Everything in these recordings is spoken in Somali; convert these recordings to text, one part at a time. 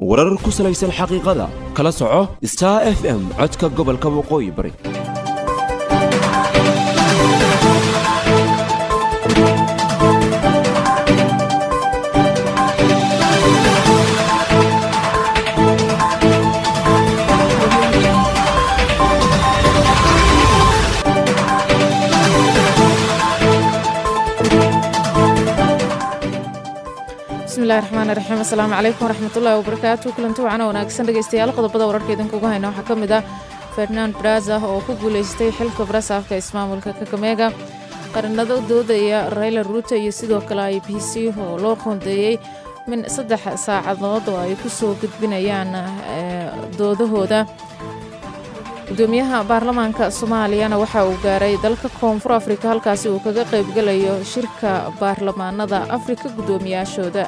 warar ku salaysan xaqiiqada kala soco star f m codka gobolka waqooyi bari bismillahi raxmaan raxiim asalaamu calaykum waraxmatullaahi wabarakaatu kulanti wacana wanaagsan dhegeystayaal qodobada wararka idinkugu hayna waxaa ka mid ah fernand braza oo ku guuleystay xilka barasaafka ismaamulka kakameega qaranado doodaya rayla ruuto iyo sidoo kale i b c oo loo qoondeeyey min saddex saacadood oo ay ku soo gudbinayaan doodahooda gudoomiyaha baarlamaanka soomaaliyana waxa uu gaaray dalka koonfur afrika halkaasi uu kaga qaybgalayo shirka baarlamaanada afrika guddoomiyaashooda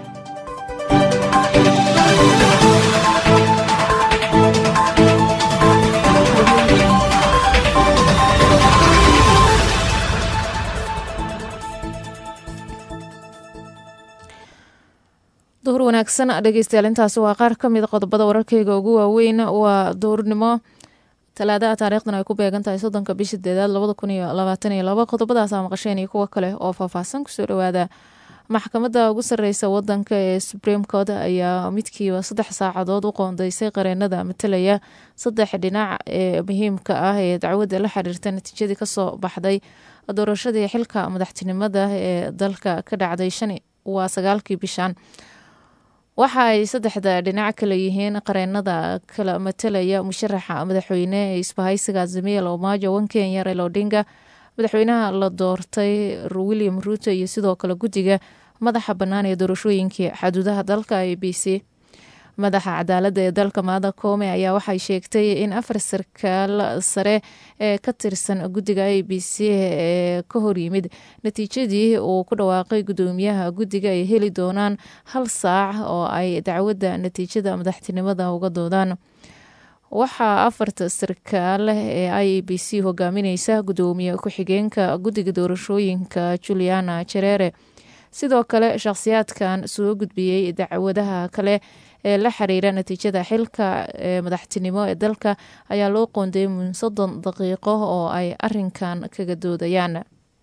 duhur wanaagsan dhegeystayaal intaasi waa qaar ka mid qodobada wararkayga ugu waaweyn waa duhurnimo talaadaha taariikhdan ay ku beegan tahay soddonka bisha deedaad labada kun iyo labaatan iyo laba qodobadaasa maqasheen iyo kuwo kale oo faahfaahsan kusoo dhowaada maxkamadda ugu sarreysa wadanka ee supreme court ayaa midkiiba saddex saacadood u qoondeysay qareenada matalaya saddex dhinac ee muhiimka ah ee dacwadda la xiriirta natiijadii kasoo baxday doorashadii xilka madaxtinimada ee dalka ka dhacday shan waa sagaalkii bishan waxa ay saddexda dhinac kale yihiin qareenada kala matalaya musharaxa madaxweyne ee isbahaysiga azimiya lomaajo wan kenya raila odinga madaxweynaha la doortay william ruuto iyo sidoo kale guddiga madaxa bannaan ee doorashooyinkii xaduudaha dalka a b c madaxa cadaaladda ee dalka maada koome ayaa waxay sheegtay in afar sarkaal sare ee ka tirsan guddiga a b c ee ka horyimid natiijadii uu ku dhawaaqay guddoomiyaha guddiga ay heli doonaan hal saac oo ay dacwadda natiijada madaxtinimada uga doodaan waxaa afarta sarkaal ee i b c hogaamineysa guddoomiye ku-xigeenka guddiga doorashooyinka juliana jerere sidoo kale shakhsiyaadkan soo gudbiyey dacwadaha kale ee la xiriira natiijada xilka ee madaxtinimo ee dalka ayaa loo qoondeeyay mun soddon daqiiqo oo ay arinkan kaga doodayaan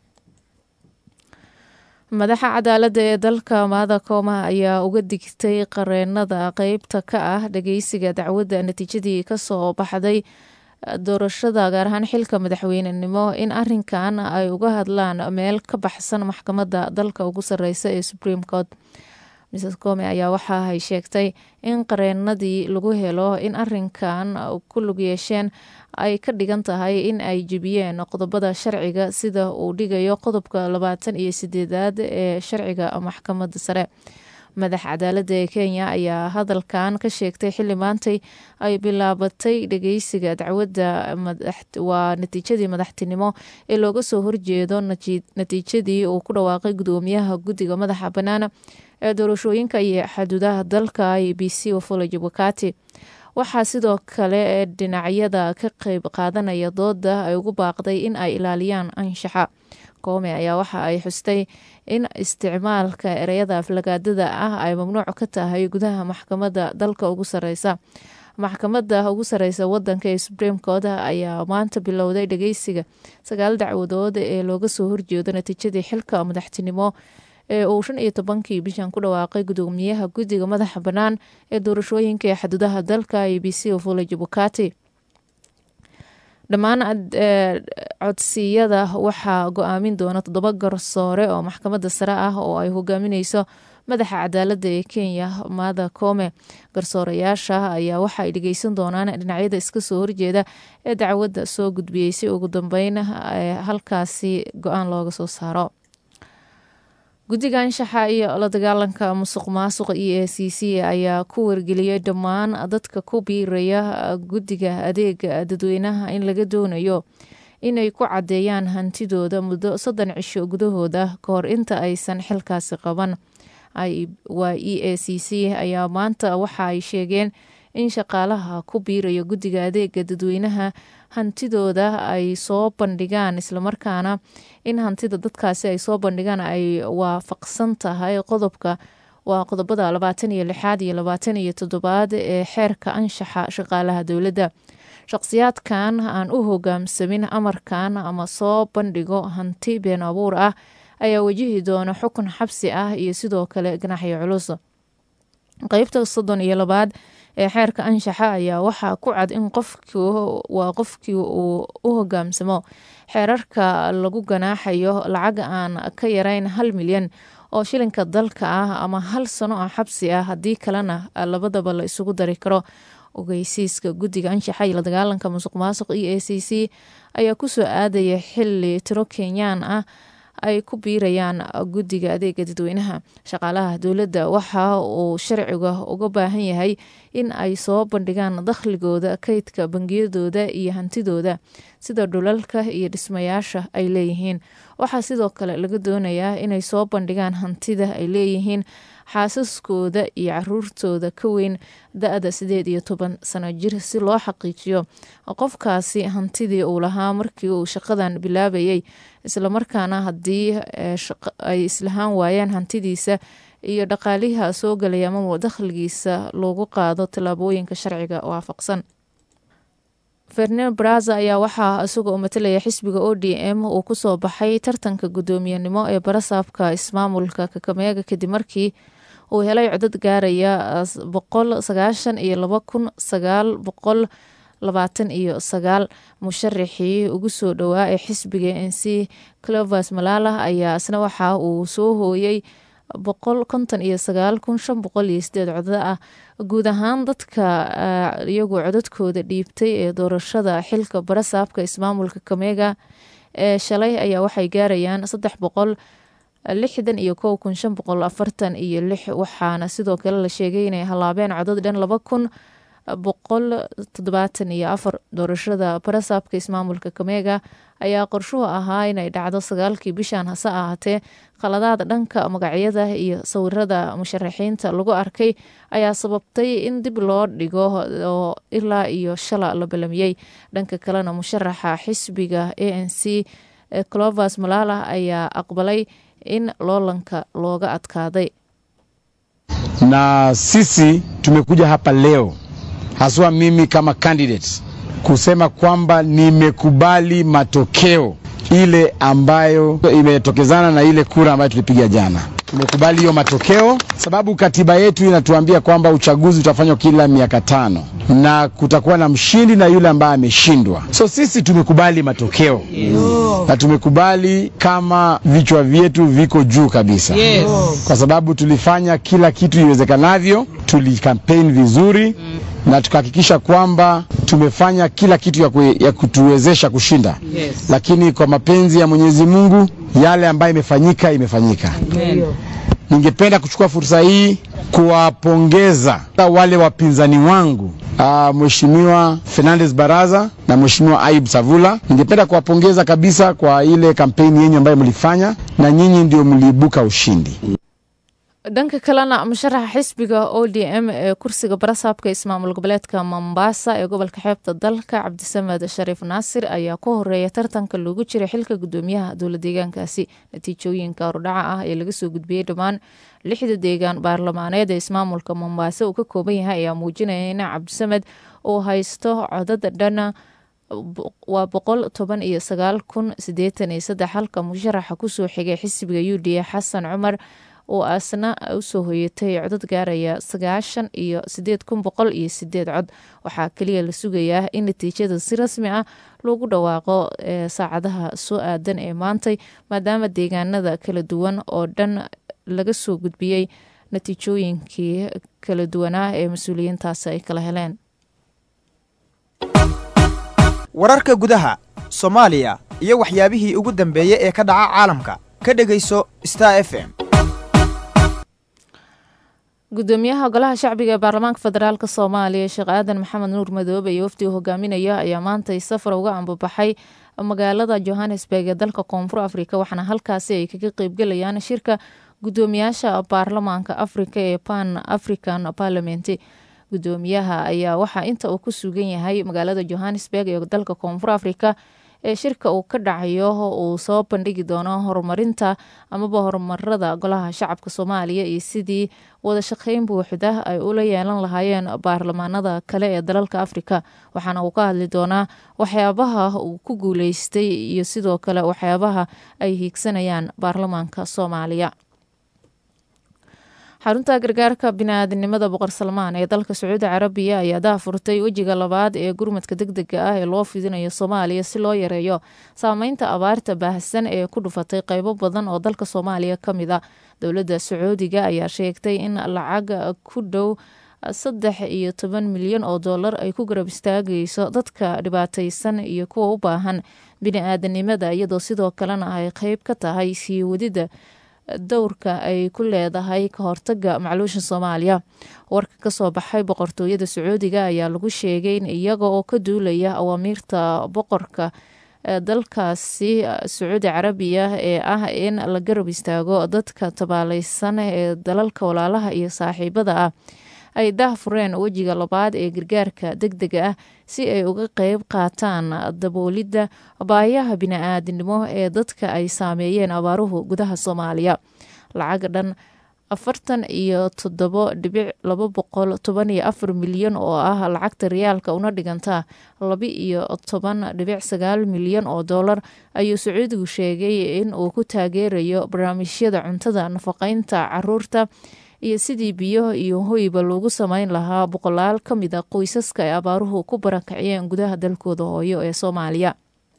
madaxa cadaaladda ee dalka maada kooma ayaa uga digtay qareenada qeybta ka ah dhageysiga dacwadda natiijadii kasoo baxday doorashada gaar ahaan xilka madaxweynenimo in arinkan ay uga hadlaan meel ka baxsan maxkamadda dalka ugu sareysa ee supreme court mrs come ayaa waxa ay sheegtay in qareenadii lagu helo in arinkan ku lug yeesheen ay ka dhigan tahay in ay jebiyeen qodobada sharciga sida uu dhigayo qodobka labaatan iyo sideedaad ee sharciga maxkamadda sare madax cadaaladda ee kenya ayaa hadalkan ka sheegtay xilli maantay ay bilaabatay dhageysiga dacwadda waa natiijadii madaxtinimo ee looga soo horjeedo natiijadii uu ku dhawaaqay gudoomiyaha guddiga madaxa bannaan ee doorashooyinka iyo xaduudaha dalka i b c wafula jabakati waxaa sidoo kale dhinacyada ka qeyb qaadanaya dooda ay ugu baaqday in ay ilaaliyaan anshaxa koome ayaa waxa ay xustay in isticmaalka ereyada aflagaadada ah ay mamnuuc ka tahay gudaha maxkamadda dalka ugu sareysa maxkamadda ugu sareysa wadanka ee supreme court ayaa maanta bilowday dhageysiga sagaal dacwadood ee looga soo horjeedo natiijadii xilka madaxtinimo ee uu shan iyo tobankii bishan ku dhawaaqay gudoomiyaha guddiga madaxa bannaan ee doorashooyinka ee xaduudaha dalka a b c ofula jabukati dhammaan codsiyada waxaa go-aamin doona toddoba garsoore oo maxkamadda sare ah oo ay hogaamineyso madaxa cadaaladda ee kenya maada koome garsoorayaasha ayaa waxa ay dhegeysan doonaan dhinacyada iska soo horjeeda ee dacwadda soo gudbiyey si ugu dambeyn halkaasi go-aan looga soo saaro guddiga anshaxa iyo la dagaalanka musuq maasuqa e a c c ayaa ku wargeliyey dhammaan dadka ku biiraya guddiga adeega dadweynaha in laga doonayo inay ku caddeeyaan hantidooda muddo soddon cisho gudahooda ka hor inta aysan xilkaasi qaban waa e a c c ayaa maanta waxa ay sheegeen in shaqaalaha ku biiraya guddiga adeega dadweynaha hantidooda ay soo bandhigaan islamarkaana in hantida dadkaasi ay soo bandhigaan ay waafaqsan tahay qodobka waa qodobada labaatan iyo lixaad iyo labaatan iyo toddobaad ee xeerka anshaxa shaqaalaha dowladda shaqsiyaadkan aan u hogaamsamin amarkan ama soo bandhigo hanti been abuur ah ayaa wajihi doona xukun xabsi ah iyo sidoo kale ganaxyo culus qeybta soddon iyo labaad ee xeerka anshaxa ayaa waxaa ku cad in qofkwaa qofkii uu u hogaamsamo xeerarka lagu ganaaxayo lacag aan ka yarayn hal milyan oo shilinka dalka ah ama hal sano oo xabsi ah haddii kalena labadaba la isugu dari karo ogeysiiska guddiga anshaxa iyo la dagaalanka musuq maasuq e a c c ayaa kusoo aadaya xili tiro kenyaan ah ay ku biirayaan guddiga adeega dadweynaha shaqaalaha dowladda waxa uu sharciga uga baahan yahay in ay soo bandhigaan dakhligooda kaydka bangiyadooda iyo hantidooda sida dhulalka iyo dhismayaasha ay leeyihiin waxaa sidoo kale laga doonayaa inay soo bandhigaan hantida ay leeyihiin xaasaskooda iyo caruurtooda ka weyn da-da sideed iyo toban sano jir si loo xaqiijiyo qofkaasi hantidii uu lahaa markii uu shaqadan bilaabayay islamarkaana haddii ay islahaan waayaan hantidiisa iyo dhaqaaliha soo galaya ama dakhligiisa loogu qaado tallaabooyinka sharciga waafaqsan fernand braza ayaa waxaa isagoo matalaya xisbiga o d m uu kusoo baxay tartanka guddoomiyenimo ee barasaabka ismaamulka kakameega kadib markii uu helay codad gaaraya boqol sagaashan iyo laba kun sagaal boqol labaatan iyo sagaal musharaxii ugu soo dhowaa ee xisbiga n c clovers malala ayaa isna waxa uu soo hooyey boqol konton iyo sagaal kun shan boqol iyo sideed codad ah guud ahaan dadka iyagu codadkooda dhiibtay ee doorashada xilka barasaabka ismaamulka kameega ee shalay ayaa waxay gaarayaan saddex boqol lixdan iyo kow kun shan boqol afartan iyo lix waxaana sidoo kale la sheegay inay halaabeen codad dhan laba kun boqol toddobaatan iyo afar doorashada barasaabka ismaamulka kameega ayaa qorshuhu ahaa inay dhacdo sagaalkii bishan hase ahaatee khaladaad dhanka magacyada iyo sawirada musharaxiinta lagu arkay ayaa sababtay in dib loo dhigo oo ilaa iyo shala la balamiyey dhanka kalena musharaxa xisbiga a n c clovers malala ayaa aqbalay in loolanka looga adkaaday na sisi tumekuja hapa leo haswa mimi kama candidate kusema kwamba nimekubali matokeo ile ambayo imetokezana na ile kura ambayo tulipiga jana. Tumekubali hiyo matokeo sababu katiba yetu inatuambia kwamba uchaguzi utafanywa kila miaka tano na kutakuwa na mshindi na yule ambaye ameshindwa. So sisi tumekubali matokeo yes. na tumekubali kama vichwa vyetu viko juu kabisa yes. kwa sababu tulifanya kila kitu iwezekanavyo, tulikampeni vizuri mm na tukahakikisha kwamba tumefanya kila kitu ya, kwe, ya kutuwezesha kushinda yes. Lakini kwa mapenzi ya Mwenyezi Mungu yale ambayo imefanyika imefanyika. Amen. Ningependa kuchukua fursa hii kuwapongeza wale wapinzani wangu uh, Mheshimiwa Fernandez Baraza na Mheshimiwa Ayub Savula. Ningependa kuwapongeza kabisa kwa ile kampeni yenyu ambayo mlifanya, na nyinyi ndio mliibuka ushindi. dhanka kalena musharaxa xisbiga o d m ee kursiga barasaabka ismaamul goboleedka mombasa ee gobolka xeebta dalka cabdisamed shariif naasir ayaa ku horeeya tartanka loogu jiray xilka gudoomiyaha dowla deegaankaasi natiijooyinka hordhaca ah ee laga soo gudbiyey dhammaan lixda deegaan baarlamaaneed ee ismaamulka mombasa uu ka kooban yahay ayaa muujinaya in cabdisamed uu haysto codada dhana waa boqol toban iyo sagaal kun sideetan iyo saddex halka musharaxa kusoo xigay xisbiga u d a xasan cumar oo asna usoo hoyatay codad gaaraya sagaashan iyo sideed kun boqol iyo sideed cod waxaa kaliya la sugayaa in natiijada si rasmi ah loogu dhawaaqo saacadaha soo aadan ee maantay maadaama deegaanada kala duwan oo dhan laga soo gudbiyey natiijooyinkii kala duwanaa ee mas-uuliyiintaasi ay kala heleen wararka gudaha soomaaliya iyo waxyaabihii ugu dambeeyey ee ka dhaca caalamka ka dhegayso star f m gudoomiyaha golaha shacbiga ee baarlamaanka federaalk soomaaliya sheekh aadan maxamed nuur madoobe iyo wafdiga hogaaminaya ayaa maantay safar uga ambabaxay magaalada johannesburg ee dalka koonfur afrika waxaana halkaasi ay kaga qeybgalayaan shirka gudoomiyaasha baarlamaanka afrika ee pan african parliament gudoomiyaha ayaa waxaa inta uu ku sugan yahay magaalada johannesburg ee dalka koonfur afrika ee shirka uu ka dhacayo uu soo bandhigi doono horumarinta amaba horumarada golaha shacabka soomaaliya iyo sidii wada shaqeyn buuxda ay ula yeelan lahaayeen baarlamaanada kale ee dalalka afrika waxaana uu ka hadli doonaa waxyaabaha uu ku guuleystay iyo sidoo kale waxyaabaha ay hiigsanayaan baarlamaanka soomaaliya xarunta gargaarka bini-aadinimada boqor salmaan ee dalka sacuudi carabiya ayaa daafurtay wejiga labaad ee gurmadka deg dega ah ee loo fidinayo soomaaliya si loo yareeyo saameynta abaarta baahsan ee ku dhufatay qeybo badan oo dalka soomaaliya ka mid a dowladda sacuudiga ayaa sheegtay in lacag ku dhow saddex iyo toban milyan oo dollar ay ku garab istaagayso dadka dhibaataysan iyo kuwa u baahan bini-aadanimada iyadoo sidoo kalena ay qeyb ka tahay sii wadida dowrka ay ku leedahay ka hortaga macluusha soomaaliya warka kasoo baxay boqortooyada sacuudiga ayaa lagu sheegay in iyaga oo ka duulaya awaamiirta boqorka dalkaasi sacuudi carabiya ee ah in la garab istaago dadka tabaaleysan ee dalalka walaalaha iyo saaxiibada ah ay daahfureen wejiga labaad ee gargaarka deg dega ah si ay uga qeyb qaataan daboolidda baayaha bini-aadinimo ee dadka ay saameeyeen abaaruhu gudaha soomaaliya lacag dhan afartan iyo toddobo dhibic laba boqol toban iyo afar milyan oo ah lacagta riyaalka una dhiganta laba iyo toban dhibic sagaal milyan oo dollar ayuu sacuudigu sheegay in uu ku taageerayo barnaamijyada cuntada nafaqeynta caruurta iyo sidii biyo iyo hoyba loogu sameyn lahaa boqolaal ka mid a qoysaska ay abaaruhu ku barakaciyeen gudaha dalkooda hooyo ee soomaaliya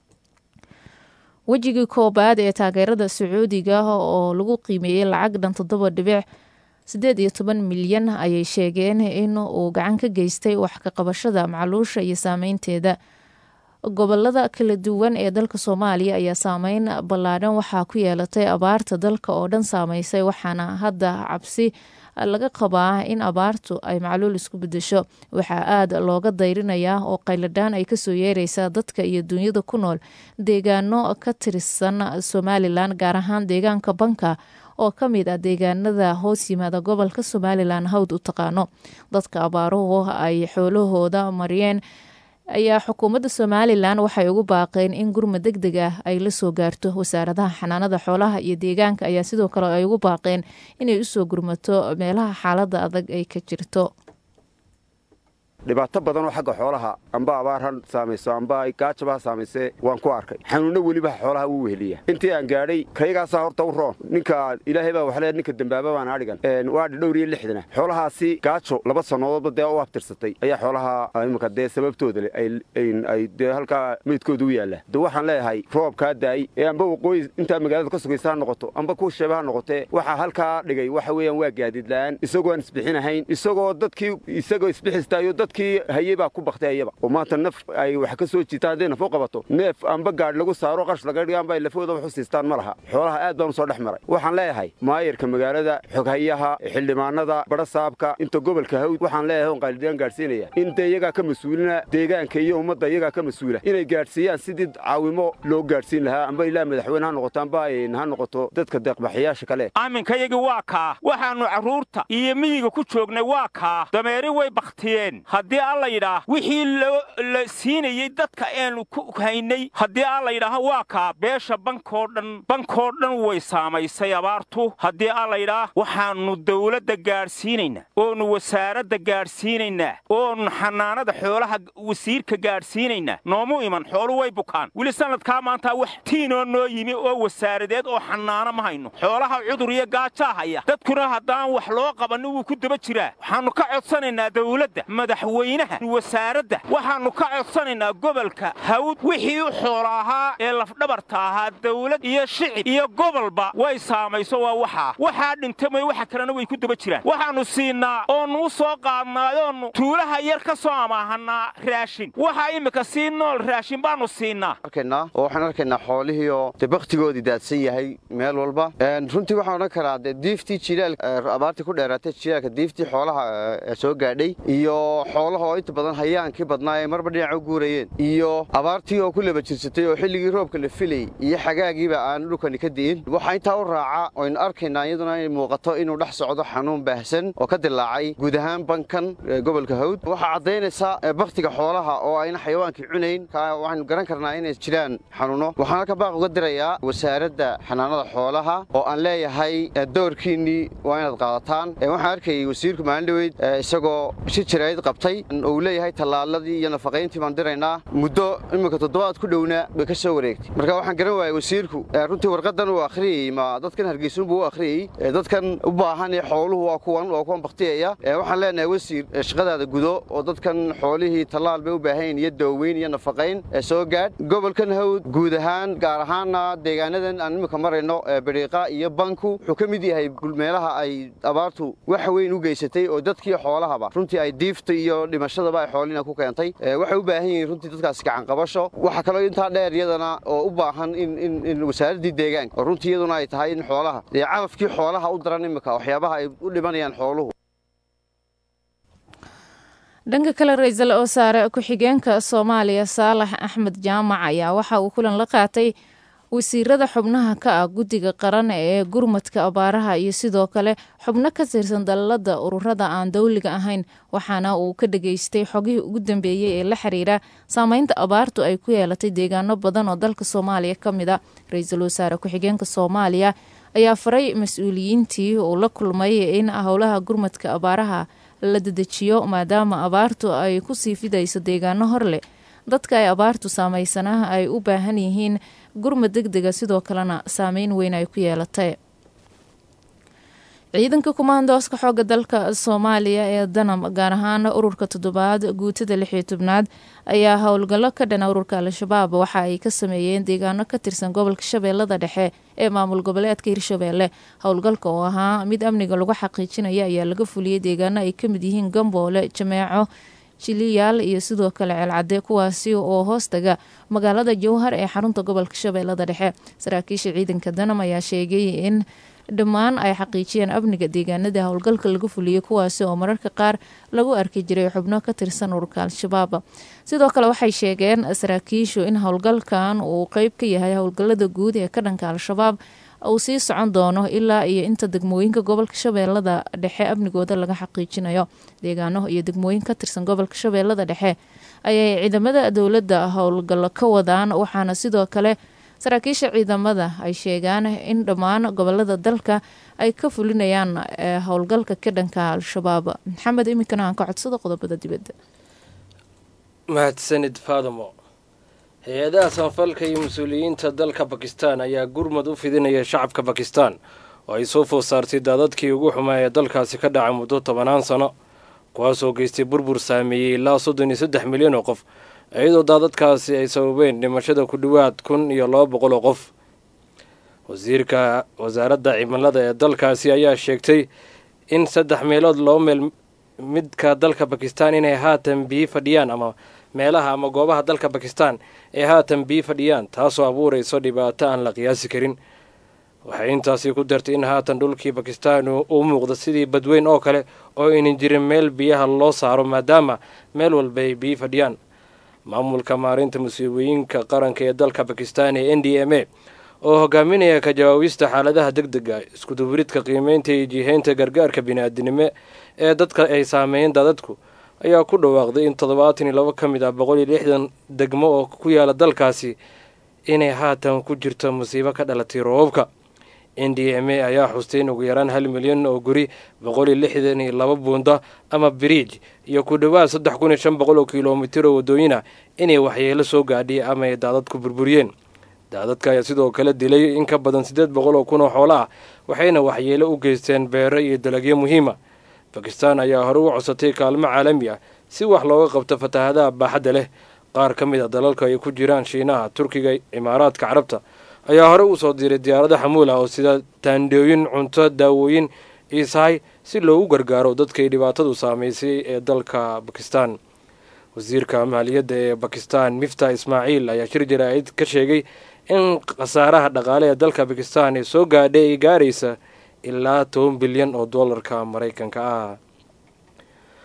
wejigii koobaad ee taageerada sacuudiga oo lagu qiimeeyey lacag dhan toddoba dhibic siddeed iyo toban milyan ayay sheegeen in uu gacan ka geystay wax ka qabashada macluusha iyo saameynteeda gobolada kala duwan ee dalka soomaaliya ayaa saameyn ballaadhan waxaa ku yeelatay abaarta dalka oo dhan saameysay waxaana hadda cabsi laga qabaa in abaartu ay macluul isku bedesho waxaa aada looga dayrinayaa oo qayladhaan ay kasoo yeereysaa dadka iyo dunyada ku nool deegaano ka tirsan somalilan gaar ahaan deegaanka banka oo ka mid ah deegaanada hoos yimaada gobolka somalilan hawd u taqaano dadka abaaruhu ay xoolahooda mariyeen ayaa xukuumadda somalilan waxay ugu baaqeen in gurma deg deg ah ay la soo gaarto wasaaradaha xanaanada xoolaha iyo deegaanka ayaa sidoo kale ay ugu baaqeen inay usoo gurmato meelaha xaaladda adag ay ka jirto dhibaato badan oo xagga xoolaha amba abaar ha saamayso amba gaajaba ha saamaysee waan ku arkay xanuunno weliba xoolaha wuu weheliya intii aan gaadhay kayagaasaa horta u roon ninka ilaahay baa waxle ninka dembaaba baan adhigan waadhi dhowr iyo lixdana xoolahaasi gaajo laba sannadoodba dee u abtirsatay ayaa xoolaha iminka dee sababtooda le ay dee halkaa meydkooda u yaalla de waxaan leeyahay roobkaa daa'y ee amba waqooyi intaa magaalada ka sugaysa ha noqoto amba kuwa sheeba ha noqotee waxaa halkaa dhigay waxa weeyaan waa gaadiid la'aan isagoo aan isbixinahayn isagoo dadkii isagoo isbixistaayo dad kii hayey baa ku baktay ayaba oo maanta naf ay wax ka soo jiitaan hadday naf u qabato neef amba gaadh lagu saaro qarsh laga dhiga amba ay lafooda wax u siistaan ma laha xoolaha aad baan u soo dhex maray waxaan leeyahay maayarka magaalada xoghayaha xildhibaanada badhasaabka inta gobolka hawd waxaan leeyahay on qaalidiyaan gaadhsiinaya in dee iyagaa ka mas-uulina deegaanka iyo ummadda iyagaa ka mas-uula inay gaadhsiiyaan sidii caawimo loo gaadhsiin lahaa amba ilaa madaxweyne ha noqoto amba ha noqoto dadka deeqbaxayaasha kale aminkayagii waa kaa waxaannu carruurta iyo miyiga ku joognay waa kaa dameeri way bakhtiyeen haddii alla yidhaah wixii la siinayey dadka eenu ku haynay haddii alla yidhaaha waa kaa beesha bankoo dhan bankoo dhan way saamaysay abaartu haddii alla yidhaah waxaannu dawladda gaadhsiinaynaa oonu wasaaradda gaadhsiinaynaa oonu xanaanada xoolaha wasiirka gaadhsiinaynaa noomu iman xoolu way bukaan weli sannadkaa maantaa wax tiinoo noo yimi oo wasaaradeed oo xanaano ma hayno xoolaha cudur iyo gaajaa haya dadkuna haddaan wax loo qabanni wuu ku daba jiraa waxaannu ka codsanaynaa dawladda madaxweynaha wasaaradda waxaannu ka codsanaynaa gobolka hawd wixii u xoola ahaa ee lafdhabarta ahaa dawlad iyo shicib iyo gobolba way saamayso waa waxaa waxaa dhintamay waxa kalena way ku daba jiraan waxaannu siinaa oonnu u soo qaadnaayoonnu tuulaha yar ka soo amaahannaa raashin waxaa iminka sii nool raashin baannu siinaa oo waxaan arkaynaa xoolihiioo dee bakhtigoodii daadsan yahay meel walba runtii waxaan odhan karaa dee diiftii jilaal abaartii ku dheeraatay jilaalka diiftii xoolaha soo gaadhay iyo xoolaha oo inta badan hayaankii badnaa ee marba dhinaca u guurayeen iyo abaartii oo ku laba jirsatay oo xilligii roobka la filayy iyo xagaagiiba aan dhulkani ka di'in waxaa intaa u raaca oynu arkaynaa iyaduna inay muuqato inuu dhex socdo xanuun baahsan oo ka dilaacay guud ahaan bankan gobolka hawd waxaa caddaynaysa bakhtiga xoolaha oo ayna xayawaankii cunayn waxaynu garan karnaa inay jiraan xanuuno waxaan halka baaq uga dirayaa wasaaradda xanaanada xoolaha oo aan leeyahay doorkiinnii waa inaad qaadataan waxaan arkayay wasiirku maalin dhoweyd isagoo si jirayd qabtay uu leeyahay tallaaladii iyo nafaqayntii baan diraynaa muddo iminka toddobaad ku dhowna bay ka soo wareegtay marka waxaan garan waayay wasiirku runtii warqadan uu akhriyey ma dadkan hargeysunbuu u akhriyey dadkan u baahan ee xooluhu waa kuwan waa kuwan baktiyaya waxaan leenahay wasiir shaqadaada gudo oo dadkan xoolihii tallaal bay u baahan iyo daaweyn iyo nafaqayn ee soo gaadh gobolkan hawd guud ahaan gaar ahaanna deegaanadan aan iminka marayno bariiqa iyo banku wuxuu ka mid yahay meelaha ay abaartu wax weyn u geysatay oo dadkii xoolahaba runtii ay diifta iyo dhimashadaba ay xoolina ku keentay waxay u baahan yihiin runtii dadkaasi gacanqabasho waxaa kaloo intaa dheer iyadana oo u baahan in wasaaraddii deegaanka oo runtii iyaduna ay tahay in xoolaha dee calafkii xoolaha u daran iminka waxyaabaha ay u dhimanayaan xooluhu dhanka kale ra-iisul wasaare ku-xigeenka soomaaliya saalax axmed jaamac ayaa waxa uu kulan la qaatay wasiirada xubnaha ka ah guddiga qaran ee gurmadka abaaraha iyo sidoo kale xubno ka tirsan dalalada ururada aan dowliga ahayn waxaana uu ka dhageystay xogihii ugu dambeeyey ee la xiriira saameynta abaartu ay ku yeelatay deegaano badan oo dalka soomaaliya ka mid a ra-iisul wasaare ku-xigeenka soomaaliya ayaa faray mas-uuliyiintii uu la kulmay in howlaha gurmadka abaaraha la dedejiyo maadaama abaartu ay kusii fidayso deegaano hor leh dadka ay abaartu saameysana ay u baahan yihiin gurmad deg dega sidoo kalena saameyn weyn ay ku yeelatay ciidanka kumaandooska xooga dalka soomaaliya ee danam gaar ahaan ururka toddobaad guutada lixiyo tobnaad ayaa howlgallo ka dhana ururka al-shabaab waxa ay ka sameeyeen deegaano ka tirsan gobolka shabeellada dhexe ee maamul goboleedka hirshabeelle howlgalka oo ahaa mid amniga lagu xaqiijinaya ayaa laga fuliyey deegaano ay ka mid yihiin gamboole jameeco jiliyaal iyo sidoo kale ceelcadde kuwaasi oo hoostaga magaalada jowhar ee xarunta gobolka shabeellada dhexe saraakiisha ciidanka danam ayaa sheegay in dhammaan ay xaqiijiyeen amniga deegaanada howlgalka laga fuliyey kuwaasi oo mararka qaar lagu arki jiray xubno ka tirsan ururka al-shabaab sidoo kale waxay sheegeen saraakiishu in howlgalkan uu qeyb ka yahay howlgalada guud ee ka dhanka al-shabaab uu sii socon doono ilaa iyo inta degmooyinka gobolka shabeellada dhexe amnigooda laga xaqiijinayo deegaano iyo degmooyin ka tirsan gobolka shabeellada dhexe ayay ciidamada dowladda howlgallo ka wadaan waxaana sidoo kale saraakiisha ciidamada ay sheegaan in dhammaan gobolada dalka ay ka fulinayaan howlgalka ka dhanka al-shabaab maxamed iminkana aan ka codsado qodobada dibadda mahadsanid faadamo hay-adaha sanfalka iyo mas-uuliyiinta dalka bakistan ayaa gurmad u fidinaya shacabka bakistan oo ay soo food saartay daadadkii ugu xumaa ee dalkaasi ka dhacay muddo tobanaan sano kuwaasoo geystay burbur saameeyey ilaa soddon iyo saddex milyan oo qof iyadoo daadadkaasi ay sababeen dhimashada ku dhowaad kun iyo laba boqol oo qof wasiirka wasaaradda cimilada ee dalkaasi ayaa sheegtay in saddex meelood laba meel midka dalka bakistan inay haatan biyi fadhiyaan ama meelaha ama goobaha dalka bakistan ee haatan biyi fadhiyaan taasoo abuurayso dhibaato aan la qiyaasi karin waxay intaasi ku dartay in haatan dhulkii bakistan uu muuqda sidii badweyn oo kale oo aynan jirin meel biyaha loo saaro maadaama meel walba ay biyi fadhiyaan maamulka maarinta musiibooyinka qaranka ee dalka bakistan ee n d m a oo hogaaminaya ka jawaabista xaaladaha deg dega iskuduburidka qiimeynta iyo jiheynta gargaarka bini-aadinimo ee dadka ay saameeyeen daadadku ayaa ku dhawaaqday in toddobaatan iyo labo ka mid ah boqol iyo lixdan degmo oo ku yaala dalkaasi inay haatan ku jirto musiibo ka dhalatay roobabka n d m a ayaa xustay in ugu yaraan hal milyan oo guri boqol iyo lixdan iyo laba buunda ama biriij iyo ku dhowaad saddex kun iyo shan boqol oo kilomitir oo waddooyina inay waxyeelo soo gaadhay ama ay daadadku burburiyeen daadadka ayaa sidoo kale dilay in ka badan siddeed boqol oo kun oo xoolo ah waxayna waxyeelo u geysteen beero iyo dalagyo muhiima bakistan ayaa hore u codsatay kaalmo caalami ah si wax looga qabto fatahaadaha baaxadda leh qaar ka mid a dalalka ay ku jiraan shiinaha turkiga imaaraadka carabta ayaa hore u soo diray diyaarado xamuul ah oo sida taandhooyin cunto daawooyin iisahay si loogu gargaaro dadkay dhibaatadu saamaysay ee dalka bakistan wasiirka maaliyadda ee bakistan mifta ismaaciil ayaa shir jaraa'id ka sheegay in khasaaraha dhaqaale ee dalka bakistan ee soo gaadhay ay gaaraysa ilaa toban bilyan oo dollarka maraykanka ah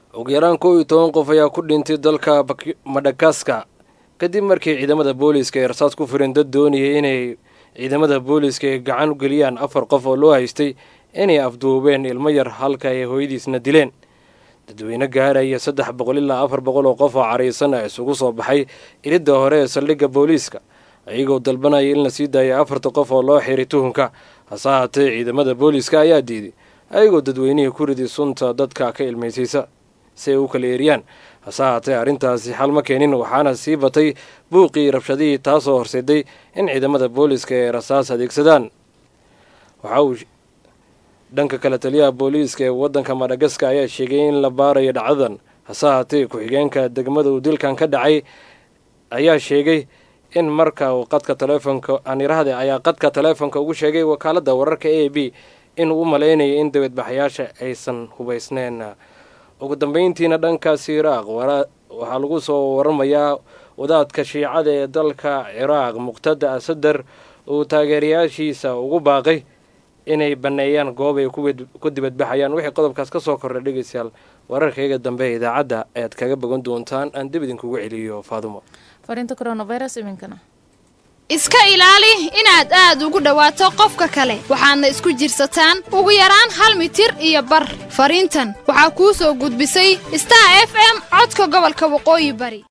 ugu yaraan kow iyo toban qof ayaa ku dhintay dalka madagaska kadib markii ciidamada booliiska ay rasaas ku fireen dad doonayay inay ciidamada booliiska ay gacan u geliyaan afar qof oo loo haystay inay afduubeen ilmo yar halka ay hooyadiisna dileen dadweyne gaaraya saddex boqol ilaa afar boqol oo qof oo caraysan a isugu soo baxay ilidda hore ee saldhigga booliiska iyagoo dalbanaya in la sii daaya afarta qof oo loo xiray tuhunka hase haatee ciidamada booliiska ayaa diiday ayagoo dadweynihii ku riday sunta dadka ka ilmaysaysa si ay u kala eeriyaan hase haatee arrintaasi xal ma keenin waxaana sii batay buuqii rabshadihii taasoo horseeday in ciidamada booliiska ay rasaas adeegsadaan waxa uu dhanka kale taliyaha booliiska ee waddanka madagaska ayaa sheegay in la baarayo dhacdadan hase haatee ku-xigeenka degmada uu dilkan ka dhacay ayaa sheegay in marka uu qadka taleefonka anirahde ayaa qadka taleefonka ugu sheegay wakaaladda wararka a b inuu u malaynaya in dibadbaxayaasha aysan hubaysneen ugu dambeyntiina dhankaasi iraaq waxaa lagu soo waramayaa wadaadka shiicada ee dalka ciraaq muqtada asadar uu taageerayaashiisa ugu baaqay inay banneeyaan goob ay ku dibadbaxayaan wixii qodobkaas ka soo kordhay dhegeystayaal wararkayga dambe ee idaacadda ayaad kaga bogan doontaan aan dib idinkugu celiyo faadumo fariinta coronavirus iminkana iska ilaali inaad aad ugu dhowaato qofka kale waxaadna isku jirsataan ugu yaraan hal mitir iyo bar fariintan waxaa kuu soo gudbisay star f m codka gobolka waqooyi bari